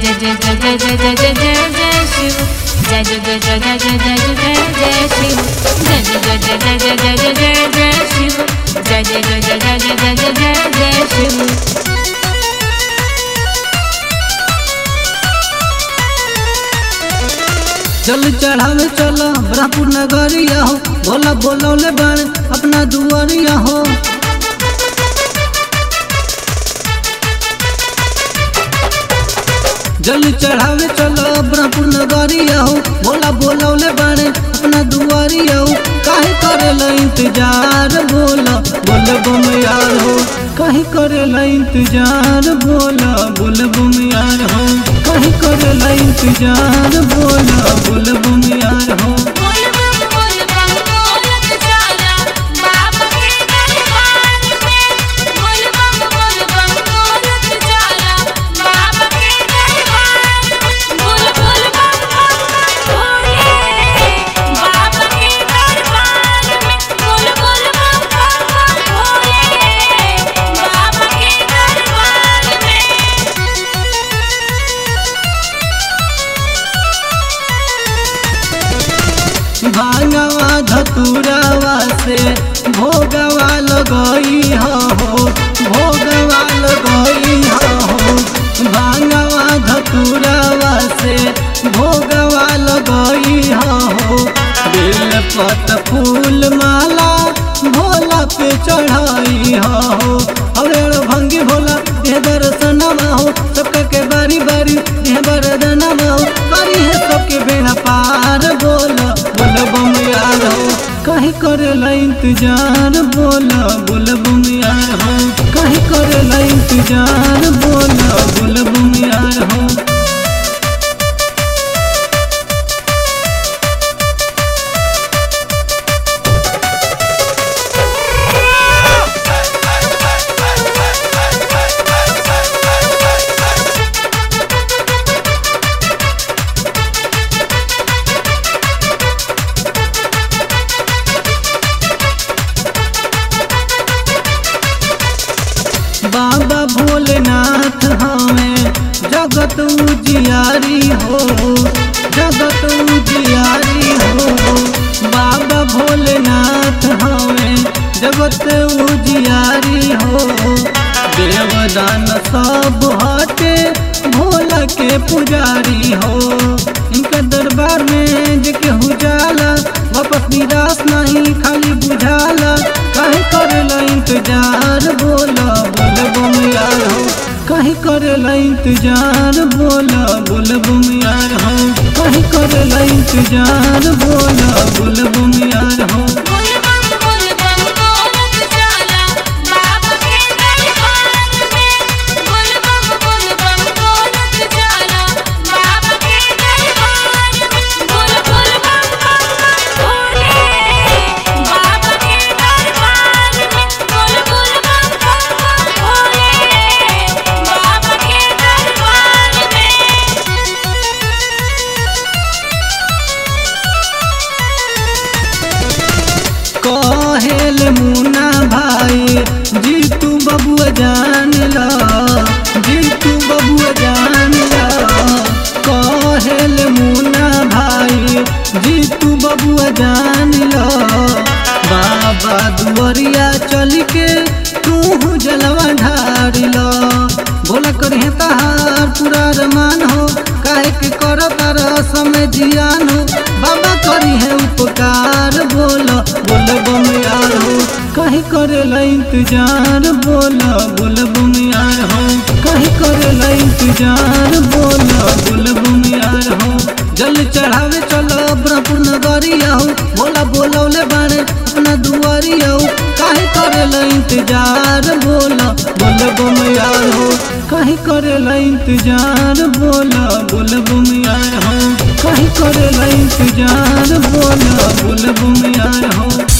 जय जय जय जय जय जय जय जय जय शिव जय जय जय जय जय जय जय जय जय शिव जय जय जय जय जय जय जय जय जय शिव जय जय जय जय जय जय जय जय जय शिव चल चढ़ावे चलो ब्रह्मपुर नगरिया हो भोला बोलौले बाण अपना दुआरिया हो जल चढ़ावे चलो ब्रह्मपुर नगरिया हो भोला बोलौले बाणे अपना दुआरिया हो काहे करेला इंतजार बोला बोल बम यार हो काहे करेला इंतजार बोला बोल बम यार हो काहे करेला इंतजार बोला बोल बम यार हो बोल बम बोल बम बोलत जाला बाबा के दरबार में बोल बम बोल बम बोलत जाला बाबा के दरबार में बोल बोल बम बम भोले बाबा के दरबार में बोल बोल बम बम भोले बाबा के दरबार में भांगवा धतुरावा से भोगवा लगई हो भोगवा लगई हो भांगवा धतुरावा से भोगवा लगई हो बेल पत फूल माला भोला पे चढ़ाई हो अरे भंगी भोला ये दर्शनमा हो सबका के बारी बारी ये बरदनमा हो बारी है सबके बेड़ा पार बोला बोल बम यार हो कहीं करेला इंतजार बोला बोल बम यार हो कहीं करेला इंतजार बोला बोल बम यार हो बाबा भोलेनाथ हमें जगत उजियारी हो जगत उजियारी हो बाबा भोलेनाथ हमें जगत उजियारी हो देवदान सब हटे भोला के पुजारी हो इनका दरबार में जे केहू जाला वापस निराश नहीं खाली बुझाला काहे करेला इंतजार बोला बोल बम यार हो काहे करेला इंतजार बोला बोल बम यार हो काहे करेला इंतजार बोला बोल बम यार हो बोल बम बोल बम बोलत जाला बाबा के दरबार में बोल बम बोल बम बोलत जाला बाबा के दरबार में बोल बोल बम बम भोले बाबा के दरबार में बोल बोल बम बम भोले बाबा के दरबार में कहेल मुना भाई जी तू बबुआ जान ला जी तू बबुआ जान ला कहेल मुना भाई जी तू बबुआ जान ला बाबा दुआरिया चल के तू जलवा ढार ला बोला करिहे तहार पूरा रमान हो काहे के कर तार समय जियान हो बाबा करी है उपकार बोला बोल बम यार हो काहे करेला इंतजार बोला बोल बम यार हो काहे करेला इंतजार बोला बोल बम यार हो जल चढ़ावे चलो ब्रह्मपुर नगरिया हो बोला बोलौले बाणे अपना दुआरिया हो काहे करेला इंतजार बोला बोल बम यार हो काहे करेला इंतजार बोला बोल बम यार हो काहे करेला इंतजार बोला बोल बम यार हो